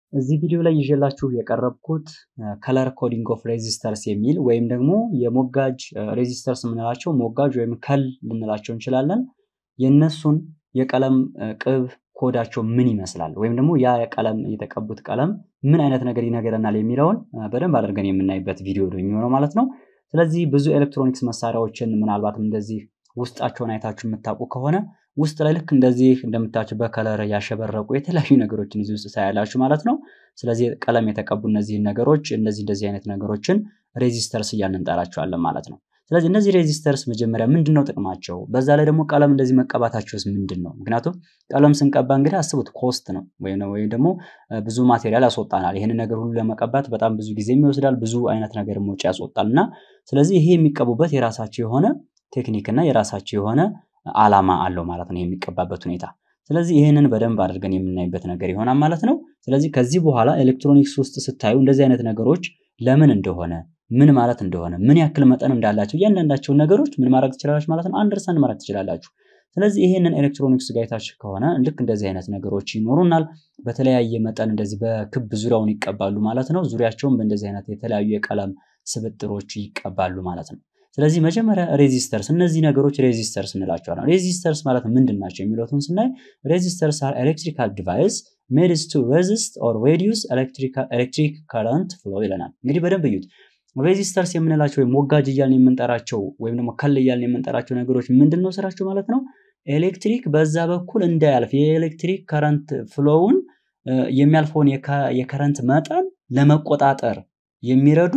እዚህ ቪዲዮ ላይ ይዤላችሁ የቀረብኩት ከለር ኮዲንግ ኦፍ ሬዚስተርስ የሚል ወይም ደግሞ የሞጋጅ ሬዚስተርስ የምንላቸው ሞጋጅ ወይም ከል ልንላቸው እንችላለን። የእነሱን የቀለም ቅብ ኮዳቸው ምን ይመስላል ወይም ደግሞ ያ ቀለም የተቀቡት ቀለም ምን አይነት ነገር ይነገረናል የሚለውን በደንብ አድርገን የምናይበት ቪዲዮ ነው የሚሆነው ማለት ነው። ስለዚህ ብዙ ኤሌክትሮኒክስ መሳሪያዎችን ምናልባትም እንደዚህ ውስጣቸውን አይታችሁ የምታውቁ ከሆነ ውስጥ ላይ ልክ እንደዚህ እንደምታችሁ በከለር ያሸበረቁ የተለያዩ ነገሮችን እዚህ ውስጥ ታያላችሁ ማለት ነው። ስለዚህ ቀለም የተቀቡ እነዚህን ነገሮች እነዚህ እንደዚህ አይነት ነገሮችን ሬዚስተርስ እያልን እንጠራቸዋለን ማለት ነው። ስለዚህ እነዚህ ሬዚስተርስ መጀመሪያ ምንድን ነው ጥቅማቸው? በዛ ላይ ደግሞ ቀለም እንደዚህ መቀባታቸውስ ምንድን ነው? ምክንያቱም ቀለም ስንቀባ እንግዲህ አስቡት ኮስት ነው ወይም ደግሞ ብዙ ማቴሪያል ያስወጣናል። ይህን ነገር ሁሉ ለመቀባት በጣም ብዙ ጊዜ ይወስዳል። ብዙ አይነት ነገር ወጪ ያስወጣል እና ስለዚህ ይሄ የሚቀቡበት የራሳቸው የሆነ ቴክኒክ እና የራሳቸው የሆነ አላማ አለው ማለት ነው የሚቀባበት ሁኔታ። ስለዚህ ይህንን በደንብ አድርገን የምናይበት ነገር ይሆናል ማለት ነው። ስለዚህ ከዚህ በኋላ ኤሌክትሮኒክስ ውስጥ ስታዩ እንደዚህ አይነት ነገሮች ለምን እንደሆነ ምን ማለት እንደሆነ ምን ያክል መጠን እንዳላቸው እያንዳንዳቸውን ነገሮች ምን ማድረግ ትችላላችሁ ማለት ነው አንደርስታንድ ማድረግ ትችላላችሁ። ስለዚህ ይህንን ኤሌክትሮኒክስ ጋይታች ከሆነ ልክ እንደዚህ አይነት ነገሮች ይኖሩናል። በተለያየ መጠን እንደዚህ በክብ ዙሪያውን ይቀባሉ ማለት ነው። ዙሪያቸውን በእንደዚህ አይነት የተለያዩ የቀለም ስብጥሮች ይቀባሉ ማለት ነው። ስለዚህ መጀመሪያ ሬዚስተርስ እነዚህ ነገሮች ሬዚስተርስ እንላቸዋለን። ሬዚስተርስ ማለት ምንድን ናቸው የሚሉትን ስናይ ሬዚስተርስ አር ኤሌክትሪካል ዲቫይስ ሜድስ ቱ ሬዚስት ኦር ሬዲዩስ ኤሌክትሪክ ከረንት ፍሎ ይለናል። እንግዲህ በደንብ እዩት። ሬዚስተርስ የምንላቸው ወይም ሞጋጅ እያልን የምንጠራቸው ወይም ደግሞ ከል እያልን የምንጠራቸው ነገሮች ምንድን ነው ስራቸው ማለት ነው? ኤሌክትሪክ በዛ በኩል እንዳያልፍ የኤሌክትሪክ ከረንት ፍሎውን የሚያልፈውን የከረንት መጠን ለመቆጣጠር የሚረዱ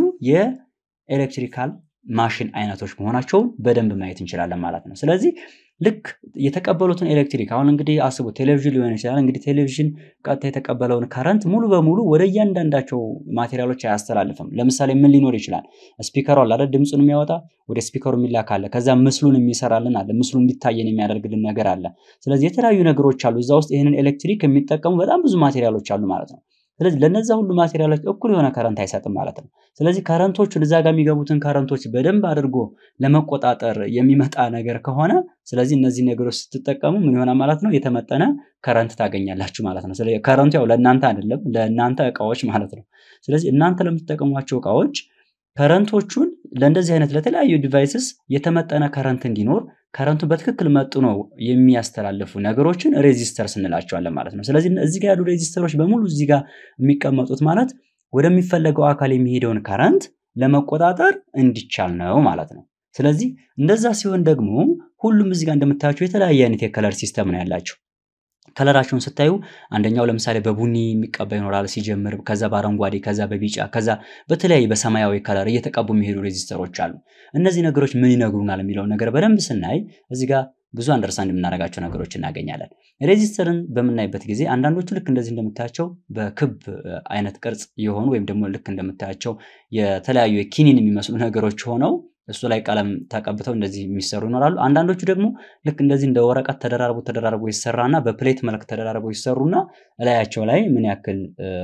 የኤሌክትሪካል ማሽን አይነቶች መሆናቸውን በደንብ ማየት እንችላለን ማለት ነው። ስለዚህ ልክ የተቀበሉትን ኤሌክትሪክ አሁን እንግዲህ አስቡ፣ ቴሌቪዥን ሊሆን ይችላል። እንግዲህ ቴሌቪዥን ቀጥታ የተቀበለውን ከረንት ሙሉ በሙሉ ወደ እያንዳንዳቸው ማቴሪያሎች አያስተላልፍም። ለምሳሌ ምን ሊኖር ይችላል? ስፒከሩ አለ አይደል? ድምፁን የሚያወጣ ወደ ስፒከሩ የሚላክ አለ። ከዛ ምስሉን የሚሰራልን አለ። ምስሉ እንዲታየን የሚያደርግልን ነገር አለ። ስለዚህ የተለያዩ ነገሮች አሉ እዛ ውስጥ ይህንን ኤሌክትሪክ የሚጠቀሙ በጣም ብዙ ማቴሪያሎች አሉ ማለት ነው። ስለዚህ ለነዛ ሁሉ ማቴሪያሎች እኩል የሆነ ከረንት አይሰጥም ማለት ነው። ስለዚህ ከረንቶቹን እዛ ጋር የሚገቡትን ከረንቶች በደንብ አድርጎ ለመቆጣጠር የሚመጣ ነገር ከሆነ ስለዚህ እነዚህ ነገሮች ስትጠቀሙ ምን ይሆናል ማለት ነው? የተመጠነ ከረንት ታገኛላችሁ ማለት ነው። ስለዚህ ከረንቱ ያው ለእናንተ አይደለም ለእናንተ እቃዎች ማለት ነው። ስለዚህ እናንተ ለምትጠቀሟቸው እቃዎች ከረንቶቹን ለእንደዚህ አይነት ለተለያዩ ዲቫይስስ የተመጠነ ከረንት እንዲኖር ከረንቱን በትክክል መጥኖ የሚያስተላልፉ ነገሮችን ሬዚስተርስ እንላቸዋለን ማለት ነው። ስለዚህ እዚህ ጋር ያሉ ሬዚስተሮች በሙሉ እዚህ ጋር የሚቀመጡት ማለት ወደሚፈለገው አካል የሚሄደውን ከረንት ለመቆጣጠር እንዲቻል ነው ማለት ነው። ስለዚህ እንደዛ ሲሆን ደግሞ ሁሉም እዚህ ጋር እንደምታያቸው የተለያየ አይነት የከለር ሲስተም ነው ያላቸው። ከለራቸውን ስታዩ አንደኛው ለምሳሌ በቡኒ የሚቀባ ይኖራል ሲጀምር፣ ከዛ በአረንጓዴ፣ ከዛ በቢጫ፣ ከዛ በተለያየ በሰማያዊ ከለር እየተቀቡ የሚሄዱ ሬዚስተሮች አሉ። እነዚህ ነገሮች ምን ይነግሩናል የሚለውን ነገር በደንብ ስናይ እዚህ ጋር ብዙ አንደርስታንድ የምናደርጋቸው ነገሮች እናገኛለን። ሬዚስተርን በምናይበት ጊዜ አንዳንዶቹ ልክ እንደዚህ እንደምታያቸው በክብ አይነት ቅርጽ የሆኑ ወይም ደግሞ ልክ እንደምታያቸው የተለያዩ የኪኒን የሚመስሉ ነገሮች ሆነው እሱ ላይ ቀለም ተቀብተው እንደዚህ የሚሰሩ ይኖራሉ። አንዳንዶቹ ደግሞ ልክ እንደዚህ እንደ ወረቀት ተደራርቦ ተደራርቦ ይሰራና በፕሌት መልክ ተደራርቦ ይሰሩና እላያቸው ላይ ምን ያክል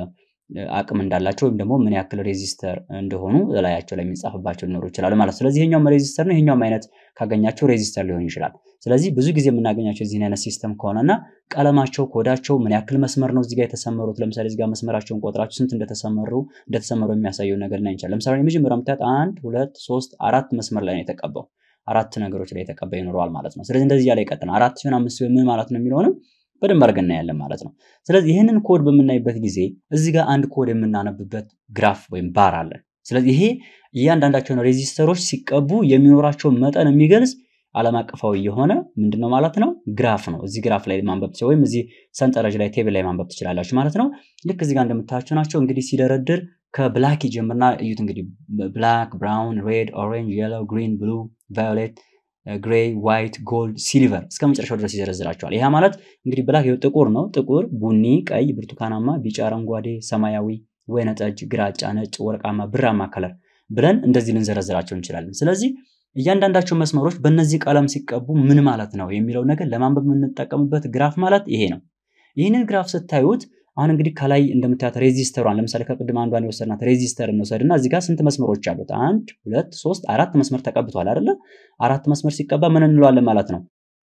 አቅም እንዳላቸው ወይም ደግሞ ምን ያክል ሬዚስተር እንደሆኑ እላያቸው ላይ የሚጻፍባቸው ሊኖሩ ይችላሉ ማለት ነው። ስለዚህ ይሄኛውም ሬዚስተር ነው፣ ይሄኛውም አይነት ካገኛቸው ሬዚስተር ሊሆን ይችላል። ስለዚህ ብዙ ጊዜ የምናገኛቸው እዚህን አይነት ሲስተም ከሆነና ቀለማቸው ኮዳቸው ምን ያክል መስመር ነው እዚጋ የተሰመሩት። ለምሳሌ እዚጋ መስመራቸውን ቆጥራችሁ ስንት እንደተሰመሩ እንደተሰመሩ የሚያሳየው ነገር ላይ እንችላል። ለምሳሌ የመጀመሪያው የምታዩት አንድ ሁለት ሶስት አራት መስመር ላይ ነው የተቀባው። አራት ነገሮች ላይ የተቀባ ይኖረዋል ማለት ነው። ስለዚህ እንደዚህ እያለ ይቀጥላል። አራት ሲሆን አምስት ሲሆን ምን ማለት ነው የሚለውንም በደንብ አድርገን እናያለን ማለት ነው። ስለዚህ ይህንን ኮድ በምናይበት ጊዜ እዚህ ጋር አንድ ኮድ የምናነብበት ግራፍ ወይም ባር አለን። ስለዚህ ይሄ እያንዳንዳቸውን ሬዚስተሮች ሲቀቡ የሚኖራቸውን መጠን የሚገልጽ ዓለም አቀፋዊ የሆነ ምንድን ነው ማለት ነው ግራፍ ነው። እዚህ ግራፍ ላይ ማንበብ ትችላላችሁ፣ ወይም እዚህ ሰንጠረዥ ላይ ቴብል ላይ ማንበብ ትችላላችሁ ማለት ነው። ልክ እዚህ ጋር እንደምታያቸው ናቸው። እንግዲህ ሲደረድር ከብላክ ይጀምርና እዩት እንግዲህ ብላክ፣ ብራውን፣ ሬድ፣ ኦሬንጅ፣ የሎ፣ ግሪን፣ ብሉ፣ ቫዮሌት ግሬይ፣ ዋይት፣ ጎልድ፣ ሲልቨር እስከ መጨረሻው ድረስ ይዘረዝራቸዋል። ይህ ማለት እንግዲህ ብላክ ጥቁር ነው። ጥቁር፣ ቡኒ፣ ቀይ፣ ብርቱካናማ፣ ቢጫ፣ አረንጓዴ፣ ሰማያዊ፣ ወይነጠጅ፣ ግራጫ፣ ነጭ፣ ወርቃማ፣ ብራማ ከለር ብለን እንደዚህ ልንዘረዝራቸው እንችላለን። ስለዚህ እያንዳንዳቸው መስመሮች በእነዚህ ቀለም ሲቀቡ ምን ማለት ነው የሚለው ነገር ለማንበብ የምንጠቀምበት ግራፍ ማለት ይሄ ነው። ይህንን ግራፍ ስታዩት አሁን እንግዲህ ከላይ እንደምታያት ሬዚስተሯን ለምሳሌ ከቅድም አንዷን የወሰድናት ሬዚስተር እንውሰድና እዚህ ጋር ስንት መስመሮች አሉት? አንድ ሁለት ሶስት አራት መስመር ተቀብቷል አይደለ? አራት መስመር ሲቀባ ምን እንለዋለን ማለት ነው?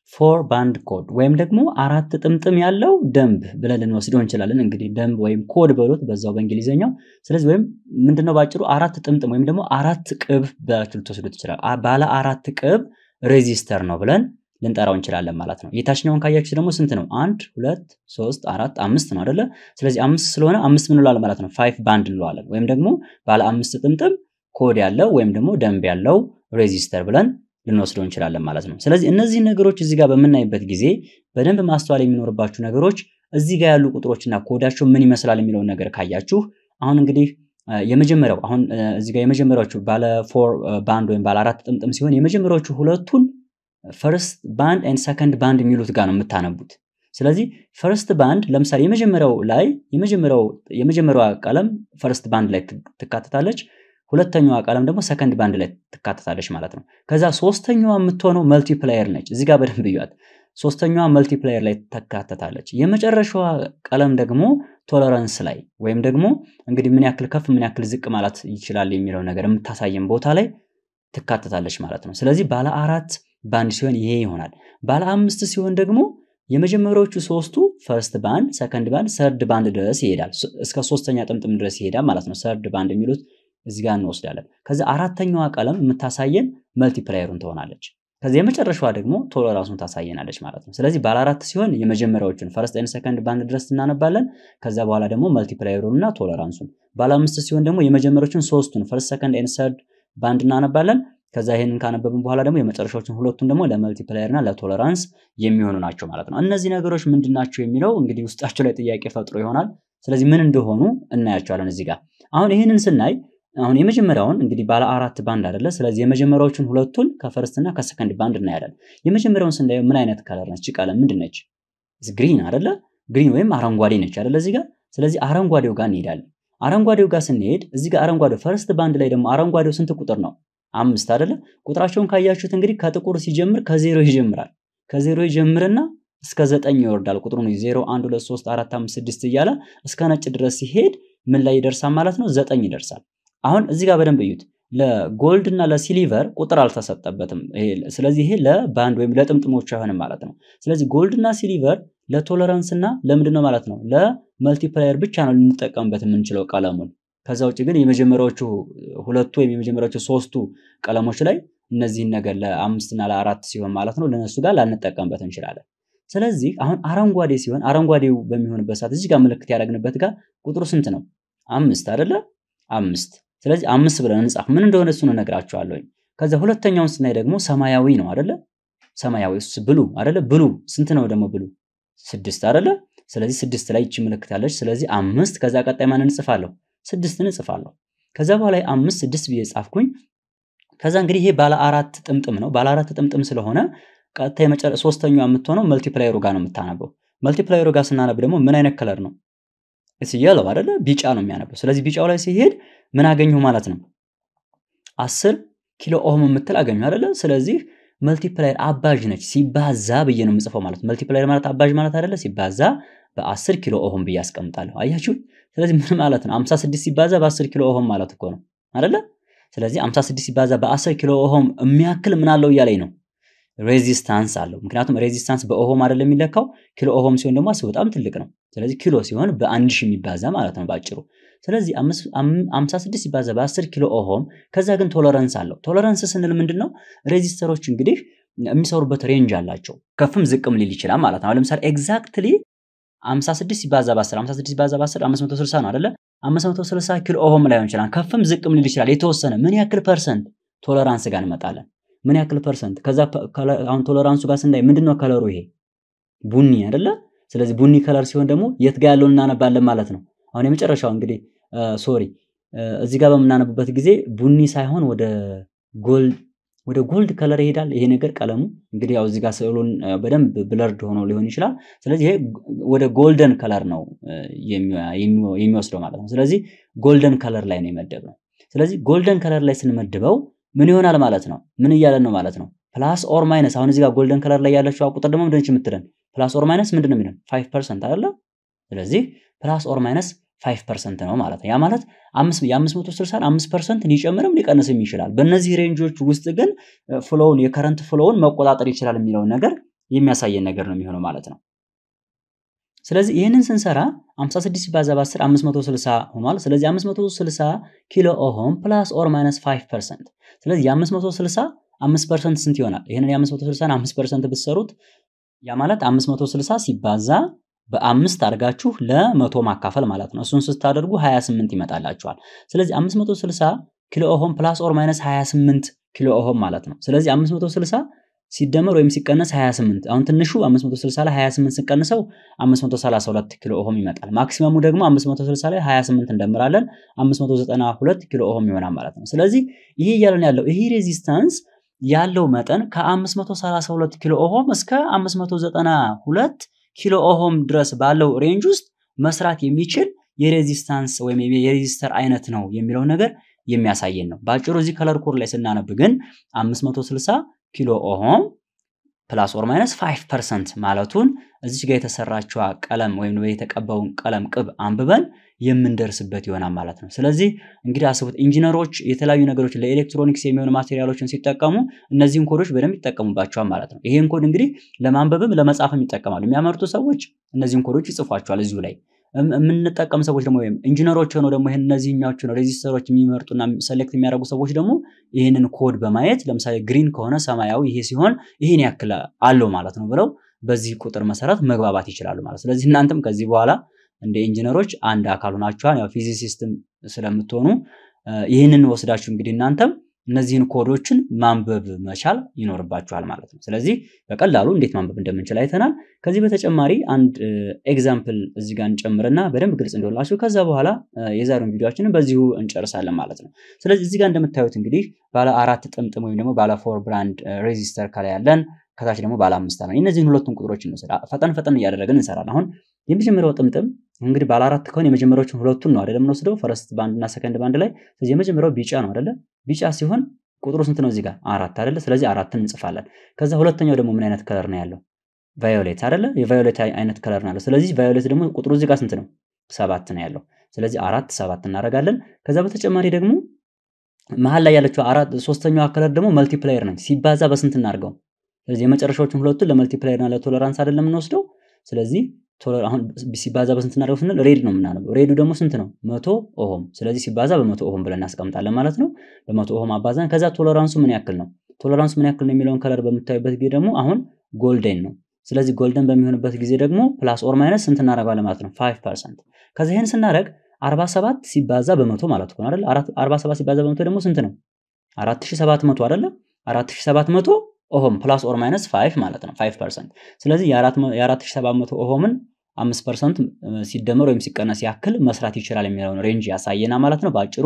ፎር ባንድ ኮድ ወይም ደግሞ አራት ጥምጥም ያለው ደንብ ብለን ልንወስደው እንችላለን። እንግዲህ ደንብ ወይም ኮድ በሉት በዛው በእንግሊዝኛው። ስለዚህ ወይም ምንድነው ባጭሩ አራት ጥምጥም ወይም ደግሞ አራት ቅብ ብላችሁ ልትወስዱት ይችላል። ባለ አራት ቅብ ሬዚስተር ነው ብለን ልንጠራው እንችላለን ማለት ነው። የታችኛውን ካያችሁ ደግሞ ስንት ነው? አንድ ሁለት ሶስት አራት አምስት ነው አይደለ? ስለዚህ አምስት ስለሆነ አምስት ምን እንለዋለን ማለት ነው? ፋይቭ ባንድ እንለዋለን። ወይም ደግሞ ባለ አምስት ጥምጥም ኮድ ያለው ወይም ደግሞ ደንብ ያለው ሬዚስተር ብለን ልንወስደው እንችላለን ማለት ነው። ስለዚህ እነዚህ ነገሮች እዚህ ጋር በምናይበት ጊዜ በደንብ ማስተዋል የሚኖርባችሁ ነገሮች እዚህ ጋር ያሉ ቁጥሮችና ኮዳቸው ምን ይመስላል የሚለውን ነገር ካያችሁ አሁን እንግዲህ የመጀመሪያው አሁን እዚህ ጋር የመጀመሪያዎቹ ባለ ፎር ባንድ ወይም ባለ አራት ጥምጥም ሲሆን የመጀመሪያዎቹ ሁለቱን ፈርስት ባንድ ኤንድ ሰከንድ ባንድ የሚሉት ጋር ነው የምታነቡት። ስለዚህ ፈርስት ባንድ ለምሳሌ የመጀመሪያው ላይ የመጀመሪያው የመጀመሪያዋ ቀለም ፈርስት ባንድ ላይ ትካተታለች። ሁለተኛዋ ቀለም ደግሞ ሰከንድ ባንድ ላይ ትካተታለች ማለት ነው። ከዛ ሶስተኛዋ የምትሆነው መልቲፕላየር ነች። እዚህ ጋር በደንብ እዩት። ሶስተኛዋ መልቲፕላየር ላይ ትካተታለች። የመጨረሻዋ ቀለም ደግሞ ቶለራንስ ላይ ወይም ደግሞ እንግዲህ ምን ያክል ከፍ ምን ያክል ዝቅ ማለት ይችላል የሚለው ነገር የምታሳየን ቦታ ላይ ትካተታለች ማለት ነው። ስለዚህ ባለ አራት ባንድ ሲሆን ይሄ ይሆናል። ባለ አምስት ሲሆን ደግሞ የመጀመሪያዎቹ ሶስቱ ፈርስት ባንድ፣ ሰከንድ ባንድ፣ ሰርድ ባንድ ድረስ ይሄዳል። እስከ ሶስተኛ ጥምጥም ድረስ ይሄዳል ማለት ነው። ሰርድ ባንድ የሚሉት እዚህ ጋር እንወስዳለን። ከዚ አራተኛዋ ቀለም የምታሳየን መልቲፕላየሩን ትሆናለች። ከዚህ የመጨረሻዋ ደግሞ ቶለራንሱን ታሳየናለች ማለት ነው። ስለዚህ ባለ አራት ሲሆን የመጀመሪያዎቹን ፈርስት ኤንድ ሰከንድ ባንድ ድረስ እናነባለን። ከዛ በኋላ ደግሞ መልቲፕላየሩን እና ቶለራንሱን። ባለ አምስት ሲሆን ደግሞ የመጀመሪያዎቹን ሶስቱን ፈርስት ሰከንድ ኤንድ ሰርድ ባንድ እናነባለን። ከዛ ይሄንን ካነበብን በኋላ ደግሞ የመጨረሻዎችን ሁለቱን ደግሞ ለመልቲፕላየር እና ለቶለራንስ የሚሆኑ ናቸው ማለት ነው። እነዚህ ነገሮች ምንድን ናቸው የሚለው እንግዲህ ውስጣቸው ላይ ጥያቄ ፈጥሮ ይሆናል። ስለዚህ ምን እንደሆኑ እናያቸዋለን እዚህ ጋር አሁን ይህንን ስናይ አሁን የመጀመሪያውን እንግዲህ ባለ አራት ባንድ አይደለ? ስለዚህ የመጀመሪያዎቹን ሁለቱን ከፈርስት እና ከሰከንድ ባንድ እናያለን። የመጀመሪያውን ስናየው ምን አይነት ከለር ነች? ቀለም ምንድን ነች? ግሪን አይደለ? ግሪን ወይም አረንጓዴ ነች አይደለ? እዚህ ጋር ስለዚህ አረንጓዴው ጋር እንሄዳለን። አረንጓዴው ጋር ስንሄድ እዚህ ጋር አረንጓዴው ፈርስት ባንድ ላይ ደግሞ አረንጓዴው ስንት ቁጥር ነው? አምስት አይደለ? ቁጥራቸውን ካያችሁት እንግዲህ ከጥቁር ሲጀምር ከዜሮ ይጀምራል። ከዜሮ ይጀምርና እስከ ዘጠኝ ይወርዳል። ቁጥሩ ነው ዜሮ አንድ ሁለት ሶስት አራት አምስት ስድስት እያለ እስከ ነጭ ድረስ ሲሄድ ምን ላይ ይደርሳል ማለት ነው? ዘጠኝ ይደርሳል። አሁን እዚህ ጋር በደንብ እዩት። ለጎልድ እና ለሲሊቨር ቁጥር አልተሰጠበትም። ስለዚህ ይሄ ለባንድ ወይም ለጥምጥሞች አይሆንም ማለት ነው። ስለዚህ ጎልድ እና ሲሊቨር ለቶለራንስ እና ለምንድን ነው ማለት ነው ለመልቲፕላየር ብቻ ነው ልንጠቀምበት የምንችለው ቀለሙን። ከዛ ውጭ ግን የመጀመሪያዎቹ ሁለቱ ወይም የመጀመሪያዎቹ ሶስቱ ቀለሞች ላይ እነዚህን ነገር ለአምስት እና ለአራት ሲሆን ማለት ነው ለነሱ ጋር ላንጠቀምበት እንችላለን። ስለዚህ አሁን አረንጓዴ ሲሆን አረንጓዴው በሚሆንበት ሰዓት እዚህ ጋር ምልክት ያደረግንበት ጋር ቁጥሩ ስንት ነው? አምስት አይደለ? አምስት ስለዚህ አምስት ብለን እንጻፍ። ምን እንደሆነ እሱን እነግራችኋለሁ። ከዛ ሁለተኛውን ስናይ ደግሞ ሰማያዊ ነው አይደለ? ሰማያዊ እሱ ብሉ አይደለ? ብሉ ስንት ነው ደግሞ ብሉ? ስድስት አይደለ? ስለዚህ ስድስት ላይ ይቺ ምልክት ያለች። ስለዚህ አምስት ከዛ ቀጣይ ማን እንጽፋለሁ? ስድስትን እንጽፋለሁ። ከዛ በኋላ አምስት ስድስት ብዬ ጻፍኩኝ። ከዛ እንግዲህ ይሄ ባለ አራት ጥምጥም ነው። ባለ አራት ጥምጥም ስለሆነ ቀጥታ የመጨረ ሶስተኛዋ የምትሆነው መልቲፕላየሩ ጋር ነው የምታነበው። መልቲፕላየሩ ጋር ስናነብ ደግሞ ምን አይነት ከለር ነው? እስ የለው አይደለ? ቢጫ ነው የሚያነበው። ስለዚህ ቢጫው ላይ ሲሄድ ምን አገኘሁ ማለት ነው? አስር ኪሎ ኦህም የምትል አገኘሁ አይደለ? ስለዚህ መልቲፕላየር አባዥ ነች። ሲባዛ ብዬ ነው የምጽፈው ማለት መልቲፕላየር ማለት አባዥ ማለት አይደለ? ሲባዛ በአስር ኪሎ ኦህም ብዬ አስቀምጣለሁ። አያችሁ? ስለዚህ ምን ማለት ነው? 56 ሲባዛ በ10 ኪሎ ኦህም ማለት እኮ ነው አይደለ? ስለዚህ 56 ሲባዛ በ10 ኪሎ ኦህም የሚያክል ምን አለው እያለኝ ነው ሬዚስታንስ አለው። ምክንያቱም ሬዚስታንስ በኦሆም አይደለም የሚለካው፣ ኪሎ ኦሆም ሲሆን ደግሞ አስቡ በጣም ትልቅ ነው። ስለዚህ ኪሎ ሲሆን በአንድ ሺህ የሚባዛ ማለት ነው ባጭሩ። ስለዚህ 56 ሲባዛ በ10 ኪሎ ኦሆም። ከዛ ግን ቶለረንስ አለው። ቶለረንስ ስንል ምንድን ነው? ሬዚስተሮች እንግዲህ የሚሰሩበት ሬንጅ አላቸው። ከፍም ዝቅም ሊል ይችላል ማለት ነው። ለምሳሌ ኤግዛክትሊ 56 ሲባዛ በ10 56 ሲባዛ በ10 560 ነው አይደለ? 560 ኪሎ ኦሆም ላይሆን ይችላል። ከፍም ዝቅም ሊል ይችላል። የተወሰነ ምን ያክል ፐርሰንት ቶለራንስ ጋር እንመጣለን። ምን ያክል ፐርሰንት? ከዛ አሁን ቶለራንሱ ጋር ስናይ ምንድነው ከለሩ? ይሄ ቡኒ አይደለ? ስለዚህ ቡኒ ከለር ሲሆን ደግሞ የት ጋር ያለውን እናነባለን ማለት ነው። አሁን የመጨረሻው እንግዲህ ሶሪ እዚህ ጋር በምናነብበት ጊዜ ቡኒ ሳይሆን ወደ ጎልድ ወደ ጎልድ ከለር ይሄዳል። ይሄ ነገር ቀለሙ እንግዲህ ያው እዚህ ጋር ስዕሉን በደንብ ብለርድ ሆኖ ሊሆን ይችላል። ስለዚህ ይሄ ወደ ጎልደን ከለር ነው የሚወስደው ማለት ነው። ስለዚህ ጎልደን ከለር ላይ ነው የመደብነው። ስለዚህ ጎልደን ከለር ላይ ስንመድበው ምን ይሆናል ማለት ነው? ምን እያለን ነው ማለት ነው? ፕላስ ኦር ማይነስ። አሁን እዚህ ጋር ጎልደን ከለር ላይ ያለችው ቁጥር ደግሞ ምንድነች የምትለን? ፕላስ ኦር ማይነስ ምንድን ነው የሚለን? ፋይቭ ፐርሰንት አይደለ? ስለዚህ ፕላስ ኦር ማይነስ ፋይቭ ፐርሰንት ነው ማለት ነው። ያ ማለት የአምስት መቶ ስልሳን አምስት ፐርሰንት ሊጨምርም ሊቀንስም ይችላል። በእነዚህ ሬንጆች ውስጥ ግን ፍሎውን የከረንት ፍሎውን መቆጣጠር ይችላል የሚለውን ነገር የሚያሳየን ነገር ነው የሚሆነው ማለት ነው። ስለዚህ ይህንን ስንሰራ 56 ሲባዛ በ10 560 ሆኗል። ስለዚህ 560 ኪሎ ኦሆም ፕላስ ኦር ማይነስ 5 ፐርሰንት። ስለዚህ የ560 5 ፐርሰንት ስንት ይሆናል? ይህንን የ560 5 ፐርሰንት ብትሰሩት ያ ማለት 560 ሲባዛ በአምስት አድርጋችሁ ለመቶ ማካፈል ማለት ነው። እሱን ስታደርጉ 28 ይመጣላችኋል። ስለዚህ 560 ኪሎ ኦሆም ፕላስ ኦር ማይነስ 28 ኪሎ ኦሆም ማለት ነው። ስለዚህ 560 ሲደመር ወይም ሲቀነስ 28 አሁን ትንሹ 560 ላይ 28 ስንቀንሰው 532 ኪሎ ኦሆም ይመጣል። ማክሲመሙ ደግሞ 560 ላይ 28 እንደምራለን 592 ኪሎ ኦሆም ይሆናል ማለት ነው። ስለዚህ ይሄ እያለን ያለው ይሄ ሬዚስታንስ ያለው መጠን ከ532 ኪሎ ኦሆም እስከ 592 ኪሎ ኦሆም ድረስ ባለው ሬንጅ ውስጥ መስራት የሚችል የሬዚስታንስ ወይም የሬዚስተር አይነት ነው የሚለው ነገር የሚያሳየን ነው። በአጭሩ እዚህ ከለር ኮድ ላይ ስናነብ ግን 560 ኪሎ ኦሆም ፕላስ ኦር ማይነስ 5 ፐርሰንት ማለቱን እዚች ጋር የተሰራችዋ ቀለም ወይም የተቀባውን ቀለም ቅብ አንብበን የምንደርስበት ይሆናል ማለት ነው። ስለዚህ እንግዲህ አስቡት ኢንጂነሮች የተለያዩ ነገሮች ለኤሌክትሮኒክስ የሚሆኑ ማቴሪያሎችን ሲጠቀሙ እነዚህን ኮዶች በደንብ ይጠቀሙባቸዋል ማለት ነው። ይህን ኮድ እንግዲህ ለማንበብም ለመጻፍም ይጠቀማሉ። የሚያመርቱ ሰዎች እነዚህን ኮዶች ይጽፏቸዋል እዚሁ ላይ የምንጠቀም ሰዎች ደግሞ ወይም ኢንጂነሮች ሆነው ደግሞ ይህን እነዚህኛዎቹ ነው ሬዚስተሮች የሚመርጡና ሰሌክት የሚያደርጉ ሰዎች ደግሞ ይህንን ኮድ በማየት ለምሳሌ ግሪን ከሆነ ሰማያዊ ይሄ ሲሆን ይህን ያክል አለው ማለት ነው ብለው በዚህ ቁጥር መሰረት መግባባት ይችላሉ ማለት። ስለዚህ እናንተም ከዚህ በኋላ እንደ ኢንጂነሮች አንድ አካል ሆናችኋል። ያው ፊዚሲስትም ስለምትሆኑ ይህንን ወስዳችሁ እንግዲህ እናንተም እነዚህን ኮዶችን ማንበብ መቻል ይኖርባችኋል ማለት ነው። ስለዚህ በቀላሉ እንዴት ማንበብ እንደምንችል አይተናል። ከዚህ በተጨማሪ አንድ ኤግዛምፕል እዚህ ጋር እንጨምርና በደንብ ግልጽ እንደሆንላችሁ ከዛ በኋላ የዛሬውን ቪዲዮችንን በዚሁ እንጨርሳለን ማለት ነው። ስለዚህ እዚህ ጋር እንደምታዩት እንግዲህ ባለ አራት ጥምጥም ወይም ደግሞ ባለ ፎር ብራንድ ሬዚስተር ከላይ ያለን ከታች ደግሞ ባለ አምስት ነው። እነዚህን ሁለቱን ቁጥሮች እንውሰድ። ፈጠን ፈጠን እያደረግን እንሰራለን። አሁን የመጀመሪያው ጥምጥም እንግዲህ ባለ አራት ከሆነ የመጀመሪያዎቹን ሁለቱን ነው አይደለም የምንወስደው ፈረስት ባንድ እና ሰከንድ ባንድ ላይ። ስለዚህ የመጀመሪያው ቢጫ ነው አይደለ? ቢጫ ሲሆን ቁጥሩ ስንት ነው? እዚህ ጋር አራት አይደለ? ስለዚህ አራትን እንጽፋለን። ከዛ ሁለተኛው ደግሞ ምን አይነት ከለር ነው ያለው? ቫዮሌት አይደለ? የቫዮሌት አይነት ከለር ነው ያለው። ስለዚህ ቫዮሌት ደግሞ ቁጥሩ እዚህ ጋር ስንት ነው? ሰባት ነው ያለው። ስለዚህ አራት ሰባት እናደርጋለን። ከዛ በተጨማሪ ደግሞ መሀል ላይ ያለችው አራት ሶስተኛዋ ከለር ደግሞ መልቲፕላየር ነች። ሲባዛ በስንት እናድርገው? ስለዚህ የመጨረሻዎቹን ሁለቱን ለመልቲፕላየር እና ለቶለራንስ አይደለም የምንወስደው። ስለዚህ አሁን ሲባዛ በስንት እናደርገው ስንል ሬድ ነው የምናነበው። ሬዱ ደግሞ ስንት ነው? መቶ ኦሆም። ስለዚህ ሲባዛ በመቶ ኦሆም ብለን እናስቀምጣለን ማለት ነው። በመቶ ኦሆም አባዛን። ከዛ ቶለራንሱ ምን ያክል ነው? ቶለራንሱ ምን ያክል ነው የሚለውን ከለር በምታዩበት ጊዜ ደግሞ አሁን ጎልደን ነው። ስለዚህ ጎልደን በሚሆንበት ጊዜ ደግሞ ፕላስ ኦር ማይነስ ስንት እናደርገዋለን ማለት ነው? ፋይቭ ፐርሰንት። ከዚ ይህን ስናደርግ 47 ሲባዛ በመቶ ማለት ነው አይደል? 47 ሲባዛ በመቶ ደግሞ ስንት ነው? 4700 አይደለ? 4700 ኦሆም ፕላስ ኦር ማይነስ 5 ማለት ነው 5 ፐርሰንት። ስለዚህ የ4700 ኦሆምን 5 ፐርሰንት ሲደመር ወይም ሲቀነስ ያክል መስራት ይችላል የሚለውን ሬንጅ ያሳየና ማለት ነው። በአጭሩ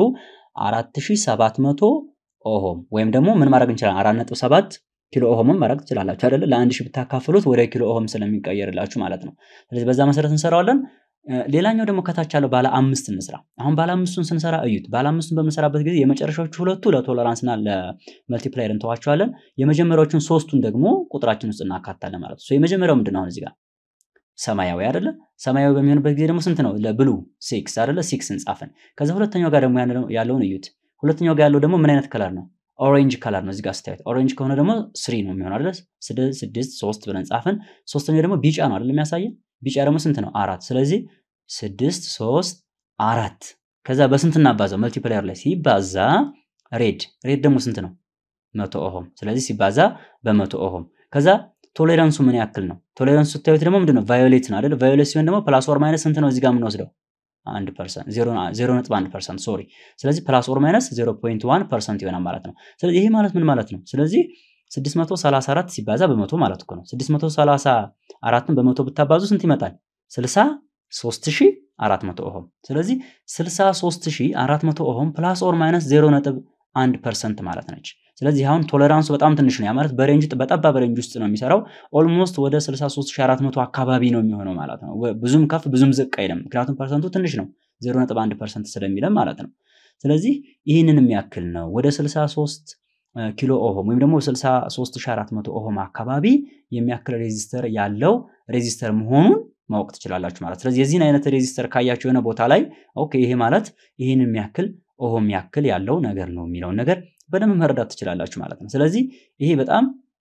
4700 ኦሆም ወይም ደግሞ ምን ማድረግ እንችላለን? 4.7 ኪሎ ኦሆምን ማድረግ ትችላላችሁ አይደለ? ለአንድ ሺህ ብታካፍሉት ወደ ኪሎ ኦሆም ስለሚቀየርላችሁ ማለት ነው። ስለዚህ በዛ መሰረት እንሰራዋለን። ሌላኛው ደግሞ ከታች ያለው ባለ አምስት እንስራ። አሁን ባለ አምስቱን ስንሰራ እዩት። ባለ አምስቱን በምንሰራበት ጊዜ የመጨረሻዎቹ ሁለቱ ለቶለራንስና ለመልቲፕላየር እንተዋቸዋለን። የመጀመሪያዎቹን ሶስቱን ደግሞ ቁጥራችን ውስጥ እናካታለን ማለት ነው። የመጀመሪያው ምንድን ነው? አሁን እዚህ ጋር ሰማያዊ አይደለ? ሰማያዊ በሚሆንበት ጊዜ ደግሞ ስንት ነው? ለብሉ ሲክስ አይደለ? ሲክስ እንጻፍን። ከዛ ሁለተኛው ጋር ደግሞ ያለውን እዩት። ሁለተኛው ጋር ያለው ደግሞ ምን አይነት ከለር ነው? ኦሬንጅ ከለር ነው። እዚህ ጋር ስታዩት ኦሬንጅ ከሆነ ደግሞ ስሪ ነው የሚሆነው አይደለ? ስድስት ሶስት ብለን ጻፍን። ሶስተኛው ደግሞ ቢጫ ነው አይደለ? የሚያሳየን ቢጫ ደግሞ ስንት ነው? አራት። ስለዚህ ስድስት ሶስት አራት። ከዛ በስንት እናባዛው? መልቲፕላየር ላይ ሲባዛ ሬድ ሬድ ደግሞ ስንት ነው? መቶ ኦሆም። ስለዚህ ሲባዛ በመቶ ኦሆም። ከዛ ቶሌራንሱ ምን ያክል ነው? ቶሌራንሱ ስታዩት ደግሞ ምንድን ነው? ቫዮሌት ነው አይደል? ቫዮሌት ሲሆን ደግሞ ፕላስ ኦር ማይነስ ስንት ነው? እዚህ ጋር የምንወስደው አንድ ፐርሰንት ዜሮ ነጥብ አንድ ፐርሰንት ሶሪ። ስለዚህ ፕላስ ኦር ማይነስ ዜሮ ፖይንት ዋን ፐርሰንት ይሆናል ማለት ነው። ስለዚህ ይሄ ማለት ምን ማለት ነው? ስለዚህ 634 ሲባዛ በመቶ ማለት እኮ ነው። 634ን በመቶ ብታባዙ ስንት ይመጣል? 63400 ኦሆም። ስለዚህ 63400 ኦሆም ፕላስ ኦር ማይነስ 0.1 ፐርሰንት ማለት ነች። ስለዚህ አሁን ቶለራንሱ በጣም ትንሽ ነው። ያ ማለት በሬንጅ በጠባብ ሬንጅ ውስጥ ነው የሚሰራው። ኦልሞስት ወደ 63400 አካባቢ ነው የሚሆነው ማለት ነው። ብዙም ከፍ ብዙም ዝቅ አይልም። ምክንያቱም ፐርሰንቱ ትንሽ ነው 0.1 ፐርሰንት ስለሚለም ማለት ነው። ስለዚህ ይህንን የሚያክል ነው ወደ 63 ኪሎ ኦሆም ወይም ደግሞ 63400 ኦሆም አካባቢ የሚያክል ሬዚስተር ያለው ሬዚስተር መሆኑን ማወቅ ትችላላችሁ ማለት። ስለዚህ የዚህን አይነት ሬዚስተር ካያችሁ የሆነ ቦታ ላይ ኦኬ ይሄ ማለት ይህን የሚያክል ኦሆም ያክል ያለው ነገር ነው የሚለውን ነገር በደንብ መረዳት ትችላላችሁ ማለት ነው። ስለዚህ ይሄ በጣም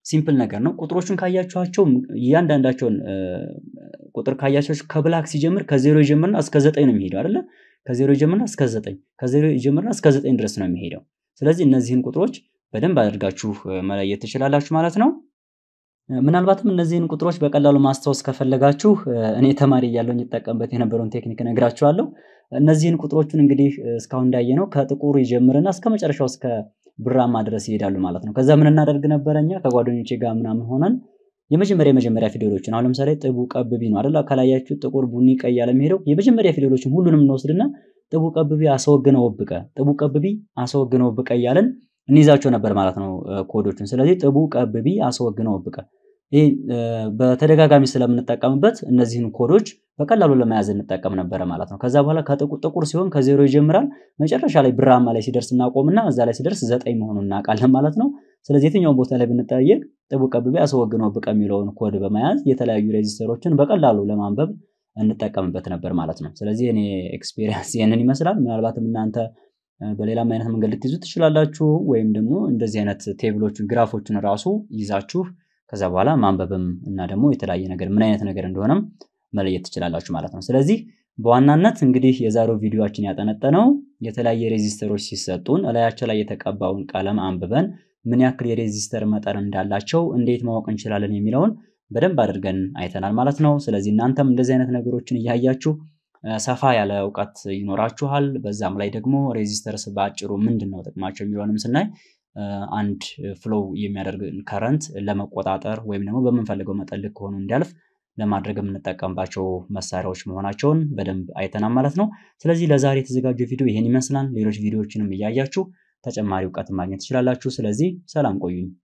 ሲምፕል ነገር ነው። ቁጥሮቹን ካያችኋቸው እያንዳንዳቸውን ቁጥር ካያችኋቸው ከብላክ ሲጀምር ከዜሮ ይጀምርና እስከ ዘጠኝ ነው የሚሄደው አይደለ? ከዜሮ ይጀምርና እስከ ዘጠኝ ከዜሮ ይጀምርና እስከ ዘጠኝ ድረስ ነው የሚሄደው። ስለዚህ እነዚህን ቁጥሮች በደንብ አድርጋችሁ መለየት ትችላላችሁ ማለት ነው። ምናልባትም እነዚህን ቁጥሮች በቀላሉ ማስታወስ ከፈለጋችሁ እኔ ተማሪ እያለሁ ይጠቀምበት የነበረውን ቴክኒክ እነግራችኋለሁ። እነዚህን ቁጥሮቹን እንግዲህ እስካሁን እንዳየነው ከጥቁር ይጀምርና እስከ መጨረሻው እስከ ብራማ ድረስ ይሄዳሉ ማለት ነው። ከዛ ምን እናደርግ ነበረ እኛ ከጓደኞቼ ጋር ምናምን ሆነን የመጀመሪያ የመጀመሪያ ፊደሎችን አሁን ለምሳሌ ጥቡ ቀብቢ ነው አይደል? ከላያችሁ ጥቁር፣ ቡኒ፣ ቀይ ያለ የሚሄደው የመጀመሪያ ፊደሎችን ሁሉንም እንወስድና ጥቡ ቀብቢ አስወግነ ወብቀ፣ ጥቡ ቀብቢ አስወግነ ወብቀ እያለን እንይዛቸው ነበር ማለት ነው ኮዶቹን። ስለዚህ ጥቡ ቀብቢ አስወግነ ወብቀ ይህ በተደጋጋሚ ስለምንጠቀምበት እነዚህን ኮዶች በቀላሉ ለመያዝ እንጠቀም ነበረ ማለት ነው። ከዛ በኋላ ጥቁር ሲሆን ከዜሮ ይጀምራል። መጨረሻ ላይ ብራማ ላይ ሲደርስ እናቆምና እዛ ላይ ሲደርስ ዘጠኝ መሆኑን እናውቃለን ማለት ነው። ስለዚህ የትኛውን ቦታ ላይ ብንጠየቅ ጥቡ ቀብቢ አስወግነው ብቀ የሚለውን ኮድ በመያዝ የተለያዩ ሬዚስተሮችን በቀላሉ ለማንበብ እንጠቀምበት ነበር ማለት ነው። ስለዚህ እኔ ኤክስፔሪንስ ይህንን ይመስላል። ምናልባትም እናንተ በሌላም አይነት መንገድ ልትይዙ ትችላላችሁ። ወይም ደግሞ እንደዚህ አይነት ቴብሎችን ግራፎችን ራሱ ይዛችሁ ከዛ በኋላ ማንበብም እና ደግሞ የተለያየ ነገር ምን አይነት ነገር እንደሆነም መለየት ትችላላችሁ ማለት ነው። ስለዚህ በዋናነት እንግዲህ የዛሬው ቪዲዮችን ያጠነጠነው የተለያየ ሬዚስተሮች ሲሰጡን እላያቸው ላይ የተቀባውን ቀለም አንብበን ምን ያክል የሬዚስተር መጠን እንዳላቸው እንዴት ማወቅ እንችላለን የሚለውን በደንብ አድርገን አይተናል ማለት ነው። ስለዚህ እናንተም እንደዚህ አይነት ነገሮችን እያያችሁ ሰፋ ያለ እውቀት ይኖራችኋል። በዛም ላይ ደግሞ ሬዚስተርስ በአጭሩ ምንድን ነው ጥቅማቸው የሚለውንም ስናይ አንድ ፍሎው የሚያደርግ ከረንት ለመቆጣጠር ወይም ደግሞ በምንፈልገው መጠን ልክ ሆኖ እንዲያልፍ ለማድረግ የምንጠቀምባቸው መሳሪያዎች መሆናቸውን በደንብ አይተናል ማለት ነው። ስለዚህ ለዛሬ የተዘጋጀው ቪዲዮ ይህን ይመስላል። ሌሎች ቪዲዮዎችንም እያያችሁ ተጨማሪ እውቀት ማግኘት ትችላላችሁ። ስለዚህ ሰላም ቆዩኝ።